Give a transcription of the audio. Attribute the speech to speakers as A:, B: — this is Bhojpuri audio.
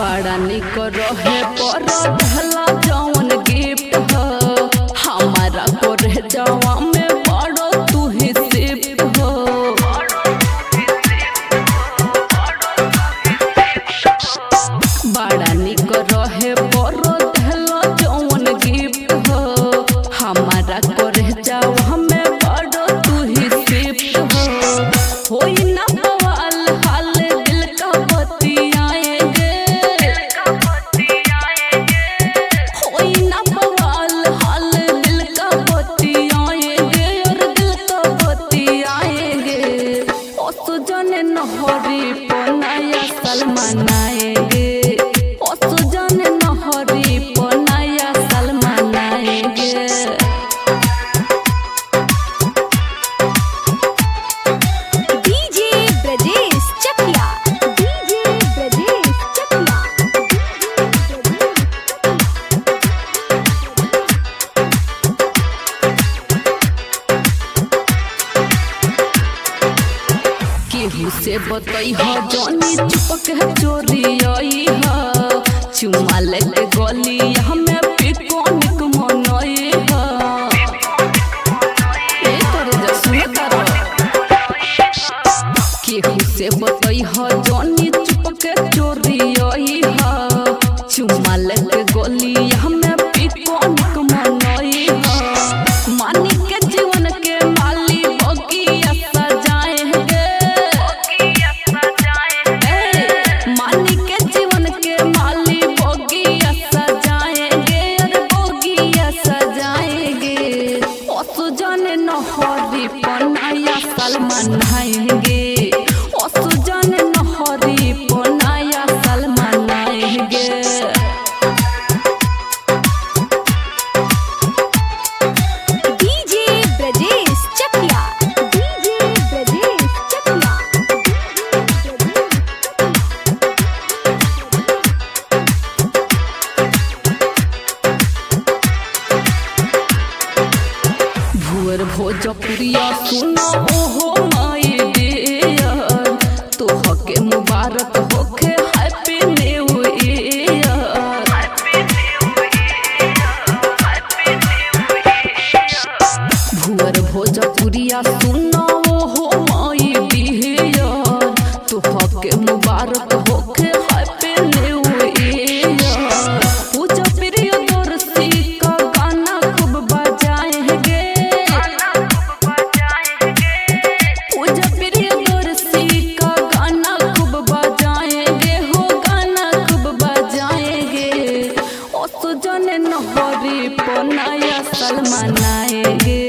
A: बड़ा निक रहे पर भला जवन गिफ्ट ह हमारा करे जवा में बड़ो तू ही शिफ्ट हो बड़ा निक रहे पर भला जवन गिफ्ट ह हमारा करे जवा में बड़ो तू ही शिफ्ट हो होई ना बवाल हाल दिल का बतियाएंगे होई ना बवाल हाल दिल का बतियाएंगे और दिल का बतियाएंगे ओ सुजन नहरी पनाया सलमान आएंगे ओ सुजन नहरी पनाया सलमान आएंगे
B: डीजे ब्रजेश चकिया डीजे ब्रजेश चकिया
A: केहू से बतई ह जानी चुपक है चोरी आई ह चुमा लेके गली हमें पिकोनिक मनई ह ए तोरे जा सुन कर केहू से बतई ह जानी चुपक है चोरी आई ह चुमा लेके गली हमें पिकोनिक मनई ह मानी के जीवन के माली बगिया सजाएंगे मानी के जीवन के माली बोगिया सजाएंगे अरे बोगिया सजाएंगे ओ सुजन नहरी पनाया सलमान आएंगे ओ सुजन नहरी पनाया सलमान आएंगे
B: डीजे ब्रजेश चकिया डीजे ब्रजेश चकिया
A: भुअर भोजपुरिया सुनो ओहो माई डियर तोहके मुबारक होखे हैप्पी न्यू ईयर भुअर भोजपुरिया सुनो ओहो माई डियर तोहके मुबारक होखे हैप्पी न्यू ईयर पूजा प्रिय दोरसी का गाना खूब बजाएंगे पूजा प्रिय दोरसी का गाना खूब बजाएंगे हो गाना खूब बजाएंगे ओ सुजन नहरी पनाया सलमान आएंगे